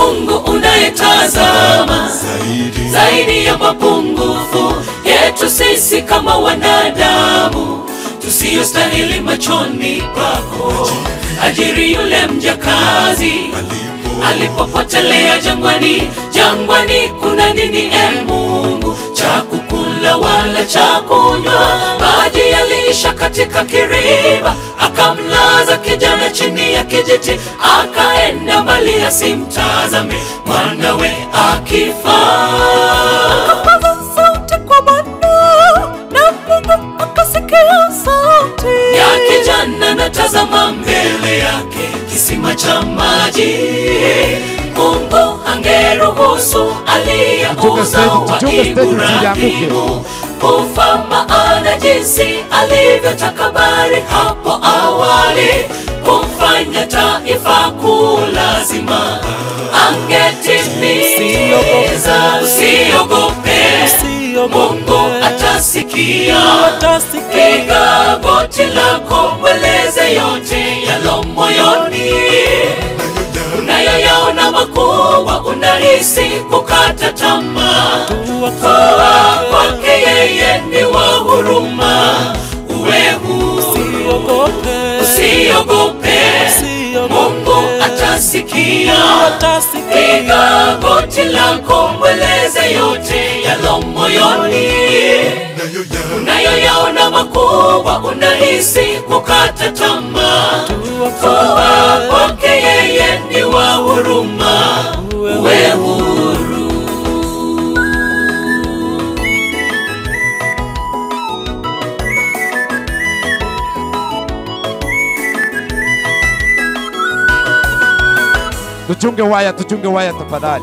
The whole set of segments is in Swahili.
Mungu unayetazama zaidi zaidi ya mapungufu yetu sisi kama wanadamu tusiyostahili machoni pako. Ajiri yule mjakazi alipopotelea jangwani, jangwani kuna nini e Mungu? Cha kukula wala cha kunywa, maji yaliisha katika kiriba, akamlaza kijana chini ya kijiti, akaenda mbali asimtazame mwanawe akifa. Akapaza sauti kwa Bwana na Mungu akasikia sauti ya kijana natazama mbele yake kisima cha maji. Mungu angeruhusu Tuchunge stage, aliyeuza wa tuchunge stage msianguke. Ibrahimu kufa, maana jinsi alivyotakabari hapo awali kumfanya taifa kulazima angetimiza. Usiogope, Mungu atasikia. Piga goti lako, mweleze yote yalo moyoni unayoyaona makubwa, unahisi kukata tamaa. Toa kwake, yeye ni wa huruma. Uwe huru, usiogope, Mungu atasikia. Piga goti lako, mweleze yote yalo moyoni nayo ya unayoyaona makubwa, unahisi kukata tamaa. Toa kwake, yeye ni wa huruma. Uwe huru. Tuchunge waya, tuchunge waya tafadhali.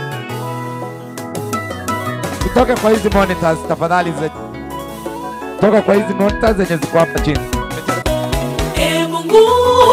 Tutoke kwa hizi monitors tafadhali, ze... toka kwa hizi monitors zenye ziko hapa chini. E Mungu,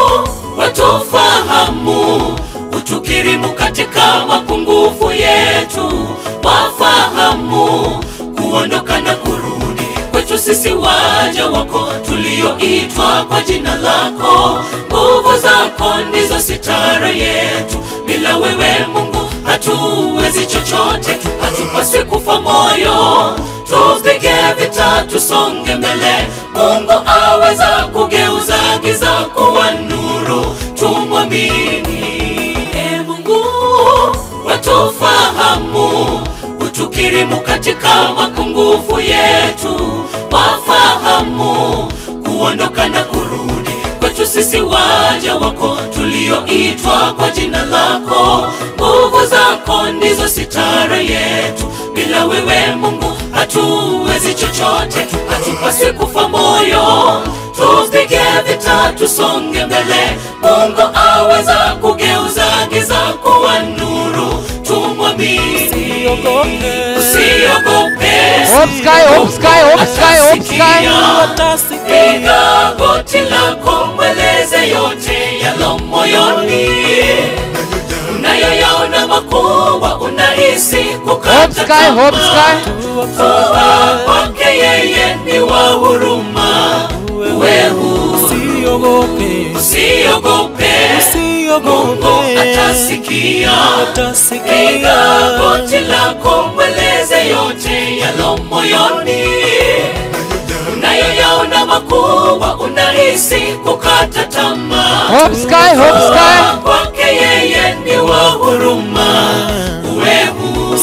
watufahamu, utukirimu katika mapungufu yetu, wafahamu kuondoka na kurudi kwetu sisi waja wako tulioitwa kwa jina lako. Nguvu zako ndizo sitara yetu, bila wewe Mungu hatuwezi chochote, hatupaswi kufa moyo tupige vita tusonge mbele. Mungu aweza kugeuza giza kuwa nuru, tumwamini. E Mungu, watufahamu, utukirimu katika mapungufu yetu, wafahamu kuondoka na kurudi kwetu sisi waja wako tulioitwa kwa jina lako. Nguvu zako ndizo sitara yetu, bila wewe Mungu hatuwezi chochote, hatupaswi kufa moyo, tupige vita tusonge mbele. Mungu aweza kugeuza giza kuwa nuru, tumwamini. Usiogope, Hope Sky, Hope Sky, Hope Sky, Hope Sky. Atasikia. Piga goti lako, mweleze yote yalo moyoni, unayoyaona makubwa, unahisi kukata Hope Sky, Hope tamaa. Sky. Toa kwake, yeye ni wa huruma. Uwe huru, usiogope, Mungu atasikia. Piga goti lako, mweleze yote yalo moyoni unayoyaona makubwa, unahisi kukata tamaa. Hope Sky, Hope Sky. Kwake yeye ni wa huruma. Uwe huru,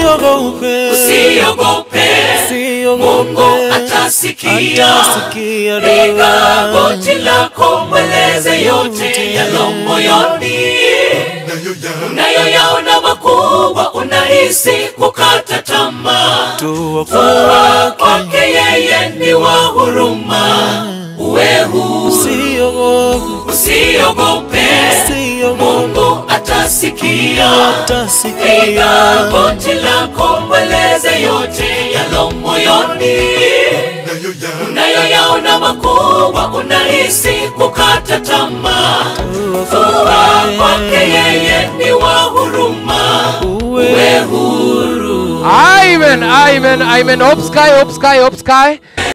usiogope, Mungu atasikia. Piga goti lako, mweleze yote yalo moyoni nayo ya unayoyaona makubwa, unahisi kukata tamaa. Toa kwake, yeye ni wa huruma. Uwe huru, usiogope, Mungu atasikia. Piga goti lako, mweleze yote yalo moyoni nayo ya unayoyaona makubwa, unahisi kukata tamaa. Toa kwake, yeye ni wa huruma. Uwe huru. Amen, amen, amen. Hope Sky, Hope Sky, Hope Sky.